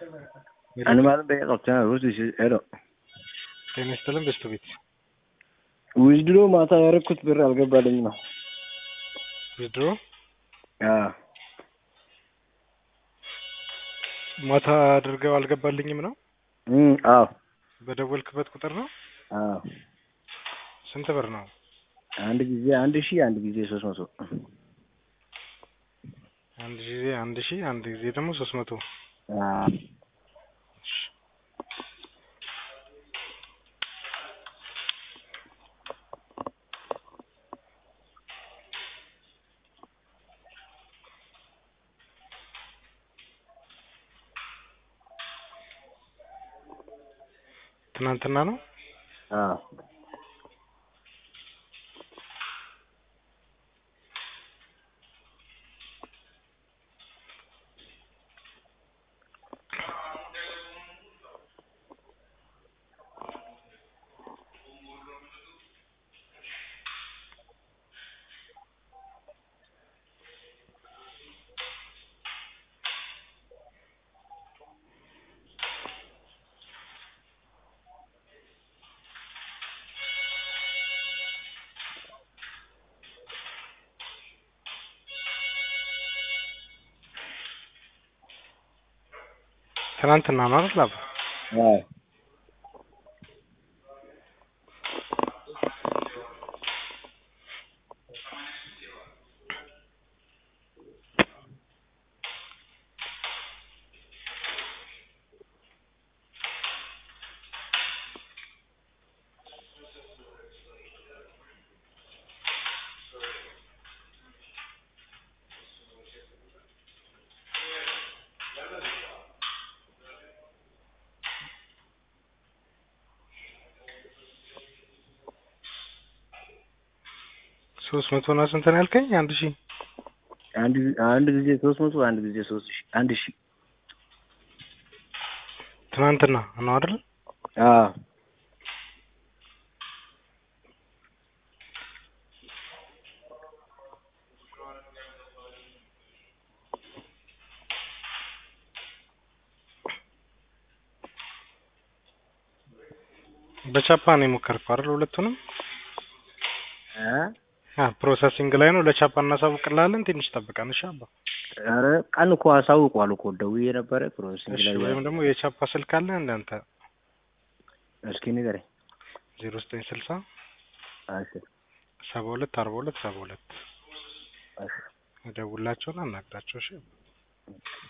Animal beeqa qabtaa hojii ero ጤና ይስጥልን በስቱ ቤት ዊዝድሮ ማታ ያደረኩት ብር አልገባልኝ ነው። ዊዝድሮ አዎ ማታ አድርገው አልገባልኝም ነው። እም አዎ በደወልክበት ቁጥር ነው። አዎ ስንት ብር ነው? አንድ ጊዜ አንድ ሺህ አንድ ጊዜ ሶስት መቶ አንድ ጊዜ አንድ ሺህ አንድ ጊዜ ደግሞ ሶስት መቶ አዎ ትናንትና ነው። አዎ ትናንትና ነው አይደል? አባ አዎ ሶስት መቶ እና ስንት ነው ያልከኝ? አንድ ሺህ አንድ አንድ ጊዜ ሶስት መቶ አንድ ጊዜ ሶስት ሺህ አንድ ሺህ ትናንትና ነው አይደል? አዎ በቻፓ ነው የሞከርከው አይደል? ሁለቱንም እ አ ፕሮሰሲንግ ላይ ነው። ለቻፓ እናሳውቅልሃለን። ትንሽ ጠብቀን እሺ አባ። ኧረ ቀን እኮ አሳውቋል እኮ ደውዬ ነበረ ፕሮሰሲንግ እሺ ላይ ወይም ደግሞ የቻፓ ስልክ አለ እንዳንተ እስኪ ንገረኝ። ዜሮ ዘጠኝ ስልሳ እሺ ሰባ ሁለት አርባ ሁለት ሰባ ሁለት እሺ ደውላቸውን አናግዳቸው እሺ።